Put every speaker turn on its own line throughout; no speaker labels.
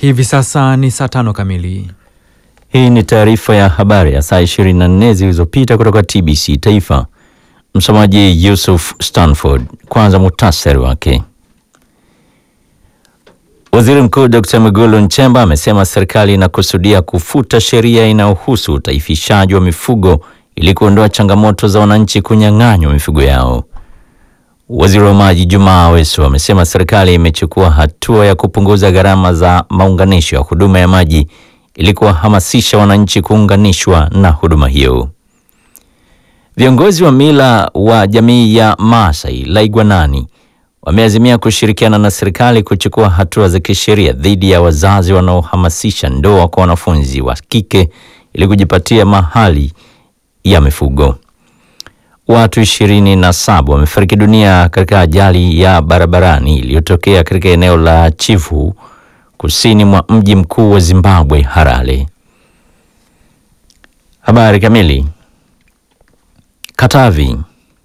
Hivi sasa ni saa tano kamili.
Hii ni taarifa ya habari ya saa 24 zilizopita kutoka TBC Taifa. Msomaji Yusuf Stanford. Kwanza muhtasari wake. Waziri Mkuu Dr. Mwigulu Nchemba amesema serikali inakusudia kufuta sheria inayohusu utaifishaji wa mifugo ili kuondoa changamoto za wananchi kunyang'anywa mifugo yao. Waziri wa Maji Jumaa Aweso amesema serikali imechukua hatua ya kupunguza gharama za maunganisho ya huduma ya maji ili kuwahamasisha wananchi kuunganishwa na huduma hiyo. Viongozi wa mila wa jamii ya Maasai Laigwanani wameazimia kushirikiana na serikali kuchukua hatua za kisheria dhidi ya wazazi wanaohamasisha ndoa kwa wanafunzi wa kike ili kujipatia mahali ya mifugo. Watu ishirini na saba wamefariki dunia katika ajali ya barabarani iliyotokea katika eneo la Chivu kusini mwa mji mkuu wa Zimbabwe, Harare. Habari kamili. Katavi.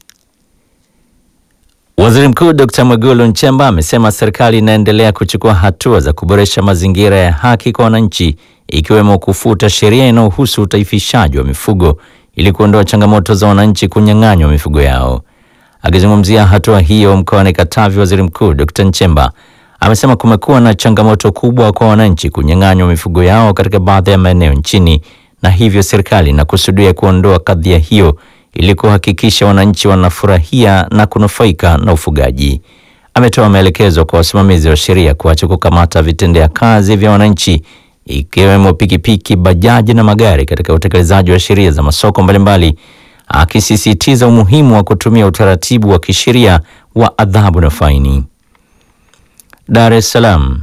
Waziri Mkuu Dr. Mwigulu Nchemba amesema serikali inaendelea kuchukua hatua za kuboresha mazingira ya haki kwa wananchi ikiwemo kufuta sheria inayohusu utaifishaji wa mifugo ili kuondoa changamoto za wananchi kunyang'anywa mifugo yao. Akizungumzia hatua hiyo mkoani Katavi, Waziri Mkuu Dr. Nchemba amesema kumekuwa na changamoto kubwa kwa wananchi kunyang'anywa mifugo yao katika baadhi ya maeneo nchini, na hivyo serikali inakusudia kuondoa kadhia hiyo ili kuhakikisha wananchi wanafurahia na kunufaika na ufugaji. Ametoa maelekezo kwa wasimamizi wa sheria kuacha kukamata vitendea kazi vya wananchi ikiwemo pikipiki, bajaji na magari katika utekelezaji wa sheria za masoko mbalimbali, akisisitiza umuhimu wa kutumia utaratibu wa kisheria wa adhabu na faini. Dar es Salaam.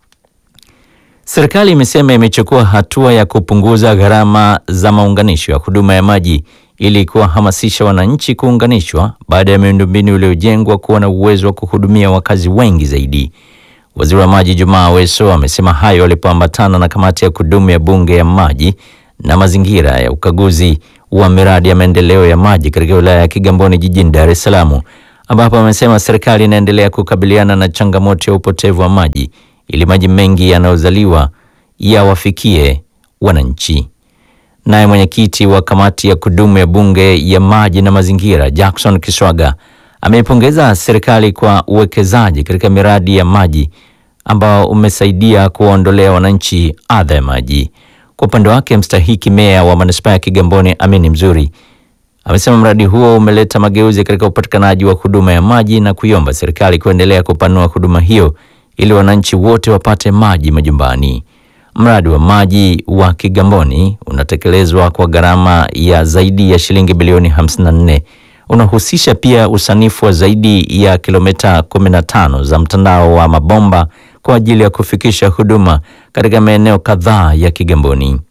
Serikali imesema imechukua hatua ya kupunguza gharama za maunganisho ya huduma ya maji ili kuwahamasisha wananchi kuunganishwa baada ya miundombinu iliyojengwa kuwa na uwezo wa kuhudumia wakazi wengi zaidi. Waziri wa Maji Jumaa Aweso amesema hayo alipoambatana na kamati ya kudumu ya Bunge ya maji na mazingira ya ukaguzi wa miradi ya maendeleo ya maji katika wilaya ya Kigamboni jijini Dar es Salaam, ambapo amesema serikali inaendelea kukabiliana na changamoto ya upotevu wa maji ili maji mengi yanayozaliwa yawafikie wananchi. Naye mwenyekiti wa kamati ya kudumu ya Bunge ya maji na mazingira Jackson Kiswaga ameipongeza serikali kwa uwekezaji katika miradi ya maji ambao umesaidia kuwaondolea wananchi adha ya maji. Kwa upande wake, mstahiki meya wa manispaa ya Kigamboni Amini Mzuri amesema mradi huo umeleta mageuzi katika upatikanaji wa huduma ya maji na kuiomba serikali kuendelea kupanua huduma hiyo ili wananchi wote wapate maji majumbani. Mradi wa maji wa Kigamboni unatekelezwa kwa gharama ya zaidi ya shilingi bilioni 54 unahusisha pia usanifu wa zaidi ya kilomita 15 za mtandao wa mabomba kwa ajili ya kufikisha huduma katika maeneo kadhaa ya Kigamboni.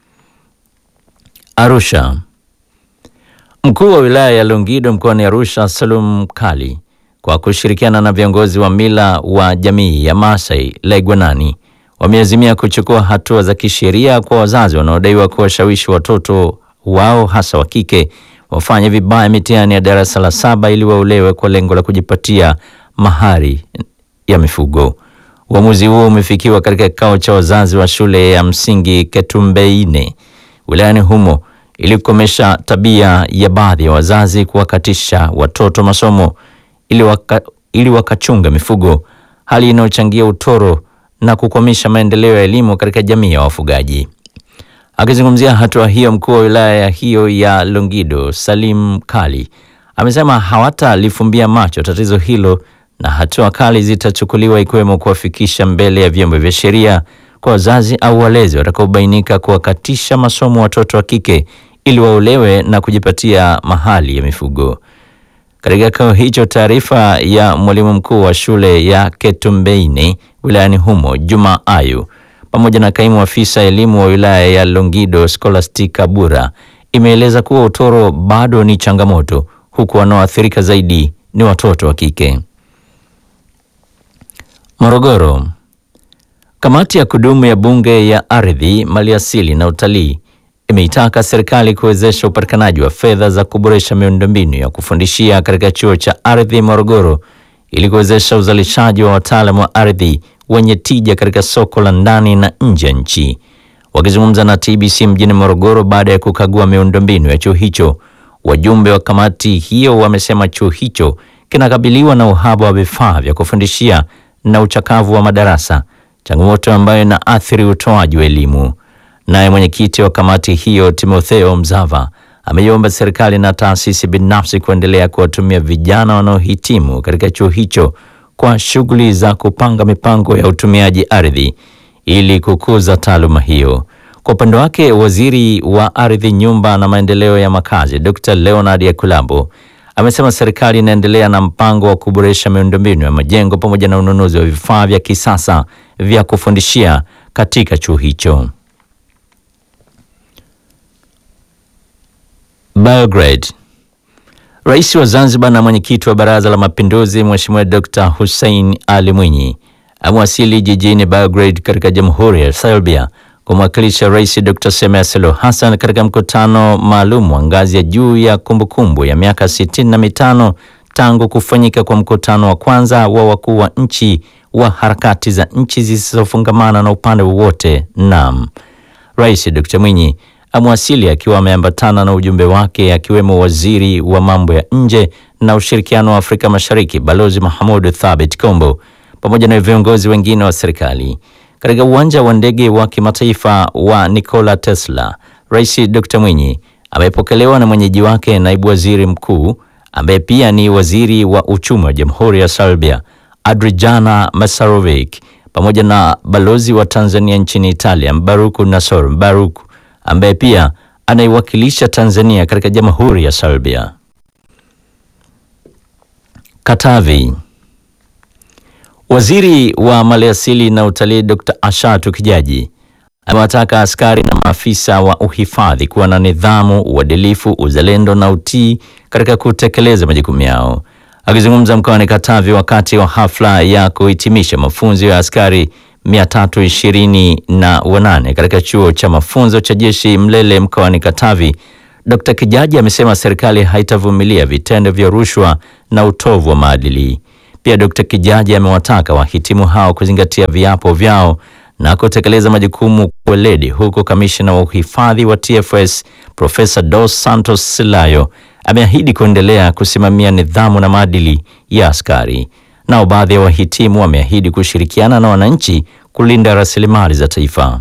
Arusha. Mkuu wa wilaya ya Longido mkoani Arusha, Salum Kali, kwa kushirikiana na viongozi wa mila wa jamii ya Maasai Laigwanani wameazimia kuchukua hatua za kisheria kwa wazazi wanaodaiwa kuwashawishi watoto wao hasa wa kike wafanye vibaya mitihani ya darasa la saba ili waolewe kwa lengo la kujipatia mahari ya mifugo. Uamuzi huo umefikiwa katika kikao cha wazazi wa shule ya msingi Ketumbeine wilayani humo ili kukomesha tabia ya baadhi ya wazazi kuwakatisha watoto masomo ili, waka, ili wakachunga mifugo, hali inayochangia utoro na kukwamisha maendeleo ya elimu katika jamii ya wafugaji. Akizungumzia hatua hiyo, mkuu wa wilaya hiyo ya Longido Salim Kali amesema hawatalifumbia macho tatizo hilo na hatua kali zitachukuliwa ikiwemo kuwafikisha mbele ya vyombo vya sheria kwa wazazi au walezi watakaobainika kuwakatisha masomo watoto wa kike ili waolewe na kujipatia mahali ya mifugo. Katika kikao hicho, taarifa ya mwalimu mkuu wa shule ya Ketumbeine wilayani humo Juma Ayu pamoja na kaimu afisa elimu wa wilaya ya Longido Scholastica Bura imeeleza kuwa utoro bado ni changamoto, huku wanaoathirika zaidi ni watoto wa kike. Morogoro. Kamati ya kudumu ya Bunge ya Ardhi, Maliasili na Utalii imeitaka serikali kuwezesha upatikanaji wa fedha za kuboresha miundombinu ya kufundishia katika chuo cha ardhi Morogoro ili kuwezesha uzalishaji wa wataalamu wa ardhi wenye tija katika soko la ndani na nje ya nchi. Wakizungumza na TBC mjini Morogoro baada ya kukagua miundombinu ya chuo hicho, wajumbe wa kamati hiyo wamesema chuo hicho kinakabiliwa na uhaba wa vifaa vya kufundishia na uchakavu wa madarasa, changamoto ambayo inaathiri utoaji wa elimu. Naye mwenyekiti wa kamati hiyo Timotheo Mzava ameiomba serikali na taasisi binafsi kuendelea kuwatumia vijana wanaohitimu katika chuo hicho kwa shughuli za kupanga mipango ya utumiaji ardhi ili kukuza taaluma hiyo. Kwa upande wake, waziri wa ardhi, nyumba na maendeleo ya makazi Dr. Leonard Yakulabo amesema serikali inaendelea na mpango wa kuboresha miundombinu ya majengo pamoja na ununuzi wa vifaa vya kisasa vya kufundishia katika chuo hicho. Belgrade. Rais wa Zanzibar na mwenyekiti wa Baraza la Mapinduzi Mheshimiwa Dr. Hussein Ali Mwinyi amewasili jijini Belgrade katika Jamhuri ya Serbia kumwakilisha Rais Dr. Samia Suluhu Hassan katika mkutano maalum wa ngazi ya juu ya kumbukumbu ya miaka sitini na mitano tangu kufanyika kwa mkutano wa kwanza wa wakuu wa nchi wa harakati za nchi zisizofungamana na upande wowote NAM. Rais Dr. Mwinyi amewasili akiwa ameambatana na ujumbe wake akiwemo waziri wa mambo ya nje na ushirikiano wa Afrika Mashariki Balozi Mahmoud Thabit Kombo pamoja na viongozi wengine wa serikali. Katika uwanja wa ndege wa kimataifa wa Nikola Tesla, Rais Dr. Mwinyi amepokelewa na mwenyeji wake naibu waziri mkuu ambaye pia ni waziri wa uchumi wa Jamhuri ya Serbia Adrijana Masarovic pamoja na balozi wa Tanzania nchini Italia Mbaruku Nasor Mbaruku ambaye pia anaiwakilisha Tanzania katika Jamhuri ya Serbia. Katavi. Waziri wa Maliasili na Utalii Dr. Ashatu Kijaji amewataka askari na maafisa wa uhifadhi kuwa na nidhamu, uadilifu, uzalendo na utii katika kutekeleza majukumu yao. Akizungumza mkoani Katavi wakati wa hafla ya kuhitimisha mafunzo ya askari 328 katika chuo cha mafunzo cha jeshi Mlele mkoani Katavi, Dr. Kijaji amesema serikali haitavumilia vitendo vya rushwa na utovu wa maadili. Pia Dr. Kijaji amewataka wahitimu hao kuzingatia viapo vyao na kutekeleza majukumu kwa weledi, huku kamishna wa uhifadhi wa TFS Profesa Dos Santos Silayo ameahidi kuendelea kusimamia nidhamu na maadili ya askari. Nao baadhi ya wahitimu wameahidi kushirikiana na wananchi kulinda rasilimali za taifa.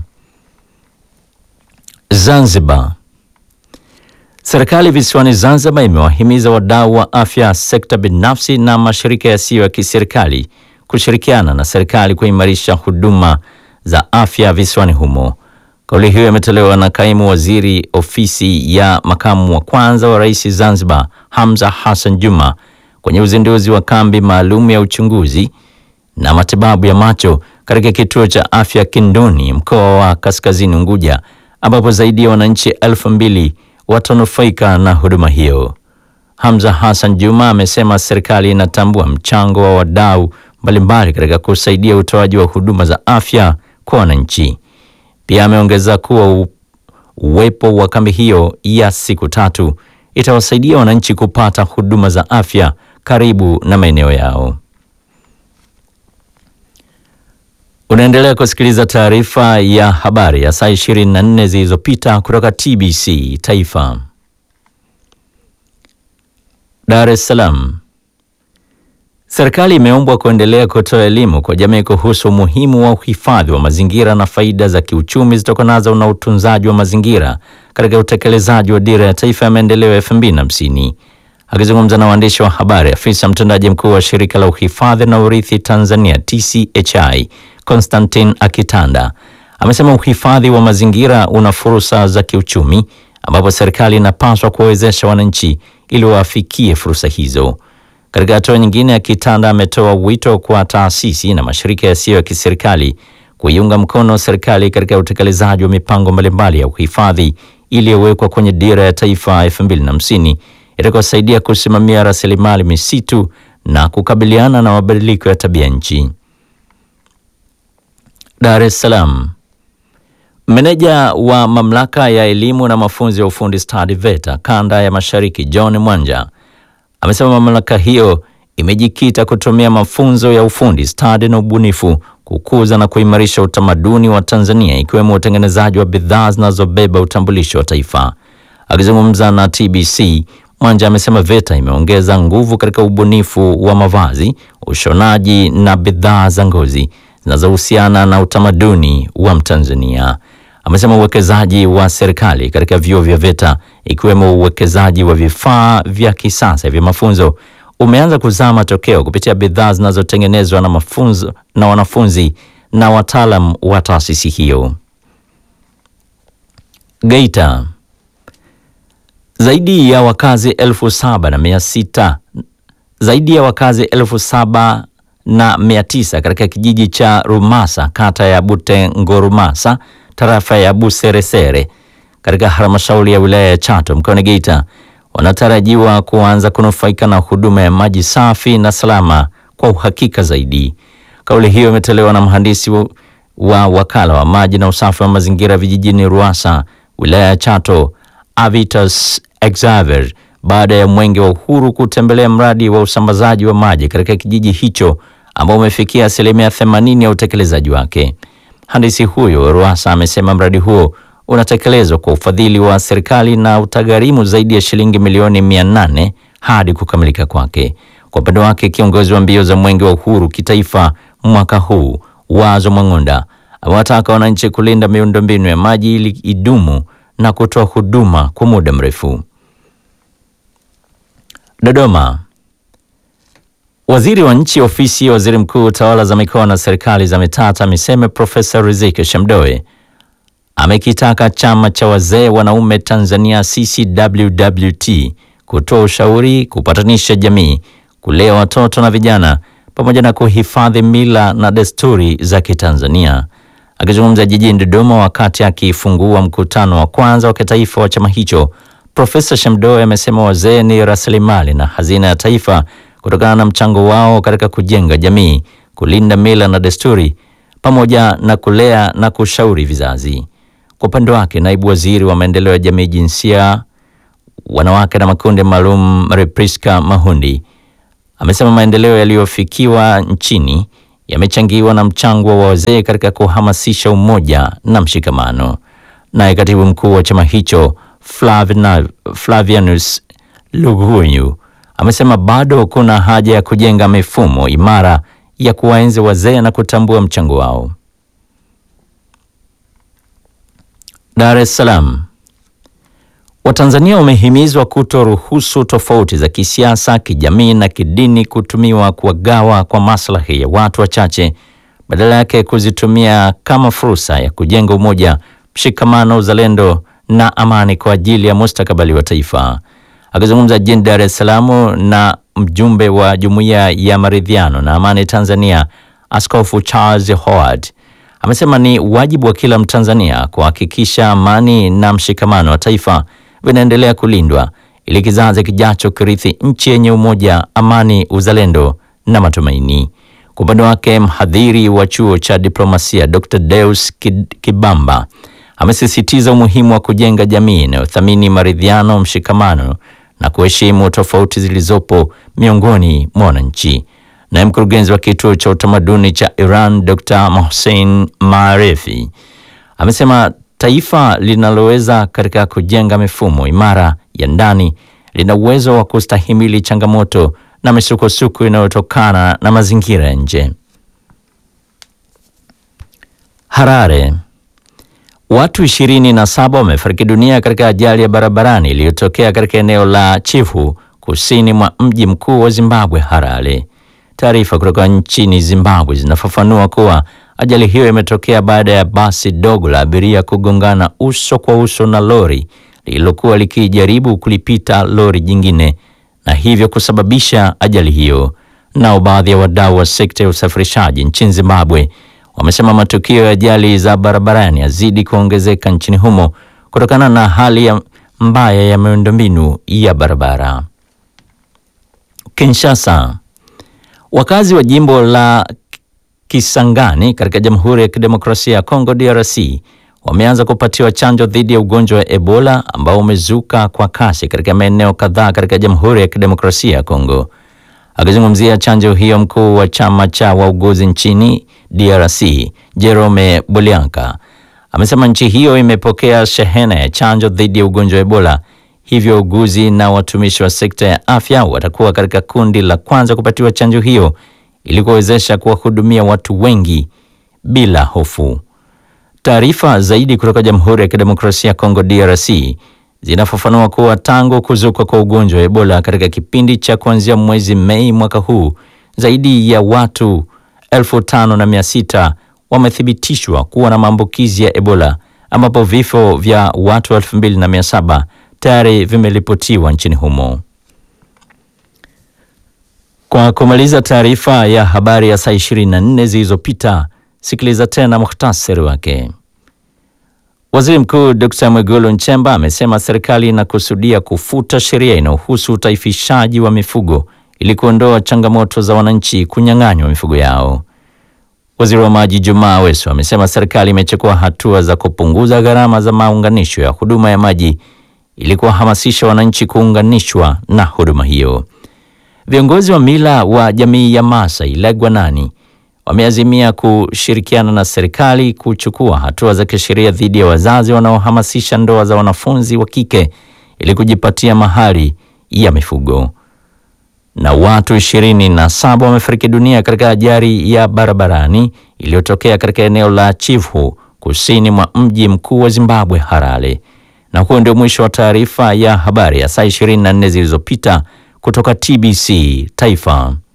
Zanzibar. Serikali visiwani Zanzibar imewahimiza wadau wa afya, sekta binafsi na mashirika yasiyo ya kiserikali kushirikiana na serikali kuimarisha huduma za afya visiwani humo. Kauli hiyo imetolewa na kaimu waziri ofisi ya makamu wa kwanza wa rais Zanzibar, Hamza Hassan Juma, kwenye uzinduzi wa kambi maalum ya uchunguzi na matibabu ya macho katika kituo cha afya Kindoni, mkoa wa Kaskazini Unguja, ambapo zaidi ya wananchi elfu mbili watanufaika na huduma hiyo. Hamza Hassan Juma amesema serikali inatambua mchango wa wadau mbalimbali katika kusaidia utoaji wa huduma za afya kwa wananchi. Pia ameongeza kuwa uwepo wa kambi hiyo ya siku tatu itawasaidia wananchi kupata huduma za afya karibu na maeneo yao. Unaendelea kusikiliza taarifa ya habari ya saa 24 zilizopita kutoka TBC Taifa. Dar es Salaam. Serikali imeombwa kuendelea kutoa elimu kwa jamii kuhusu umuhimu wa uhifadhi wa mazingira na faida za kiuchumi zitokanazo na utunzaji wa mazingira katika utekelezaji wa Dira ya Taifa ya Maendeleo ya 2050. Akizungumza na waandishi wa habari, afisa mtendaji mkuu wa Shirika la Uhifadhi na Urithi Tanzania TCHI Constantine Akitanda amesema uhifadhi wa mazingira una fursa za kiuchumi ambapo serikali inapaswa kuwawezesha wananchi ili wafikie fursa hizo. Katika hatua nyingine, Akitanda ametoa wito kwa taasisi na mashirika yasiyo ya kiserikali kuiunga mkono serikali katika utekelezaji wa mipango mbalimbali ya uhifadhi iliyowekwa kwenye Dira ya Taifa 2050 itakayosaidia kusimamia rasilimali misitu na kukabiliana na mabadiliko ya tabia nchi. Dar es Salaam. Meneja wa mamlaka ya elimu na mafunzo ya ufundi stadi VETA kanda ya Mashariki John Mwanja amesema mamlaka hiyo imejikita kutumia mafunzo ya ufundi stadi na ubunifu kukuza na kuimarisha utamaduni wa Tanzania ikiwemo utengenezaji wa bidhaa zinazobeba utambulisho wa taifa. Akizungumza na TBC, Mwanja amesema VETA imeongeza nguvu katika ubunifu wa mavazi, ushonaji na bidhaa za ngozi zinazohusiana na utamaduni wa Mtanzania. Amesema uwekezaji wa serikali katika vyuo vya VETA ikiwemo uwekezaji wa vifaa vya kisasa vya mafunzo umeanza kuzaa matokeo kupitia bidhaa zinazotengenezwa na mafunzo na wanafunzi na wataalam wa taasisi hiyo. Geita. Zaidi ya wakazi elfu saba na mia sita zaidi ya wakazi elfu saba na mia tisa katika kijiji cha Rumasa kata ya Butengorumasa tarafa ya Buseresere katika halmashauri ya wilaya ya Chato mkoani Geita wanatarajiwa kuanza kunufaika na huduma ya maji safi na salama kwa uhakika zaidi. Kauli hiyo imetolewa na mhandisi wa, wa wakala wa maji na usafi wa mazingira vijijini Ruasa wilaya ya Chato Avitas Xavier baada ya Mwenge wa Uhuru kutembelea mradi wa usambazaji wa maji katika kijiji hicho ambao umefikia asilimia 80 ya utekelezaji wake. Mhandisi huyo Ruasa amesema mradi huo unatekelezwa kwa ufadhili wa serikali na utagharimu zaidi ya shilingi milioni 800 hadi kukamilika kwake. Kwa upande wake, kiongozi wa mbio za Mwenge wa Uhuru kitaifa mwaka huu Wazo Mwang'onda amewataka wananchi kulinda miundombinu ya maji ili idumu na kutoa huduma kwa muda mrefu. Dodoma. Waziri wa Nchi, Ofisi ya Waziri Mkuu, Tawala za Mikoa na Serikali za Mitaa, TAMISEME, Profesa Riziki Shemdoe amekitaka Chama cha Wazee Wanaume Tanzania CCWWT kutoa ushauri, kupatanisha jamii, kulea watoto na vijana pamoja na kuhifadhi mila na desturi za Kitanzania. Akizungumza jijini Dodoma wakati akifungua mkutano wa kwanza wa kitaifa wa chama hicho, Profesa Shemdoe amesema wazee ni rasilimali na hazina ya taifa kutokana na mchango wao katika kujenga jamii, kulinda mila na desturi pamoja na kulea na kushauri vizazi. Kwa upande wake, naibu waziri wa maendeleo ya jamii, jinsia, wanawake na makundi maalum Repriska Mahundi amesema maendeleo yaliyofikiwa nchini yamechangiwa na mchango wa wazee katika kuhamasisha umoja na mshikamano. Naye katibu mkuu wa chama hicho Flavina, Flavianus Lugunyu amesema bado kuna haja ya kujenga mifumo imara ya kuwaenzi wazee na kutambua mchango wao. Dar es Salaam. Watanzania wamehimizwa kutoruhusu tofauti za kisiasa, kijamii na kidini kutumiwa kuwagawa kwa maslahi ya watu wachache, badala yake kuzitumia kama fursa ya kujenga umoja, mshikamano, uzalendo na amani kwa ajili ya mustakabali wa taifa. Akizungumza jijini Dar es Salaam na mjumbe wa Jumuiya ya Maridhiano na Amani Tanzania, Askofu Charles Howard amesema ni wajibu wa kila Mtanzania kuhakikisha amani na mshikamano wa taifa vinaendelea kulindwa ili kizazi kijacho kirithi nchi yenye umoja, amani, uzalendo na matumaini. Kwa upande wake, mhadhiri wa chuo cha diplomasia Dr. Deus Kibamba amesisitiza umuhimu wa kujenga jamii inayothamini maridhiano, mshikamano na kuheshimu tofauti zilizopo miongoni mwa wananchi. Naye mkurugenzi wa kituo cha utamaduni cha Iran Dr. Mohsen Maarefi amesema taifa linaloweza katika kujenga mifumo imara ya ndani lina uwezo wa kustahimili changamoto na misukosuko inayotokana na mazingira ya nje. Harare. Watu ishirini na saba wamefariki dunia katika ajali ya barabarani iliyotokea katika eneo la Chifu kusini mwa mji mkuu wa Zimbabwe, Harare. Taarifa kutoka nchini Zimbabwe zinafafanua kuwa ajali hiyo imetokea baada ya basi dogo la abiria kugongana uso kwa uso na lori lililokuwa likijaribu kulipita lori jingine na hivyo kusababisha ajali hiyo. Nao baadhi ya wadau wa sekta ya usafirishaji nchini Zimbabwe wamesema matukio ya ajali za barabarani yazidi kuongezeka nchini humo kutokana na hali ya mbaya ya miundombinu ya barabara. Kinshasa. Wakazi wa jimbo la Kisangani katika Jamhuri ya Kidemokrasia ya Kongo DRC wameanza kupatiwa chanjo dhidi ya ugonjwa wa Ebola ambao umezuka kwa kasi katika maeneo kadhaa katika Jamhuri ya Kidemokrasia ya Kongo. Akizungumzia chanjo hiyo, mkuu wa chama cha wauguzi nchini DRC Jerome Bolianka amesema nchi hiyo imepokea shehena ya chanjo dhidi ya ugonjwa wa Ebola, hivyo uguzi na watumishi wa sekta ya afya watakuwa katika kundi la kwanza kupatiwa chanjo hiyo ili kuwezesha kuwahudumia watu wengi bila hofu. Taarifa zaidi kutoka Jamhuri ya Kidemokrasia ya Kongo DRC zinafafanua kuwa tangu kuzuka kwa ugonjwa wa Ebola katika kipindi cha kuanzia mwezi Mei mwaka huu, zaidi ya watu elfu tano na mia sita wamethibitishwa kuwa na maambukizi ya Ebola ambapo vifo vya watu elfu mbili na mia saba tayari vimeripotiwa nchini humo. Kwa kumaliza taarifa ya habari ya saa 24 zilizopita, sikiliza tena muhtasari wake. Waziri Mkuu Dr. Mwigulu Nchemba amesema serikali inakusudia kufuta sheria inayohusu utaifishaji wa mifugo ili kuondoa changamoto za wananchi kunyang'anywa mifugo yao. Waziri wa Maji Jumaa Aweso amesema serikali imechukua hatua za kupunguza gharama za maunganisho ya huduma ya maji ili kuwahamasisha wananchi kuunganishwa na huduma hiyo. Viongozi wa mila wa jamii ya Maasai Legwanani wameazimia kushirikiana na serikali kuchukua hatua za kisheria dhidi ya wazazi wanaohamasisha ndoa za wanafunzi wa kike ili kujipatia mahari ya mifugo. Na watu ishirini na saba wamefariki dunia katika ajali ya barabarani iliyotokea katika eneo la Chivu kusini mwa mji mkuu wa Zimbabwe Harare. Na huo ndio mwisho wa taarifa ya habari ya saa 24 zilizopita kutoka TBC Taifa.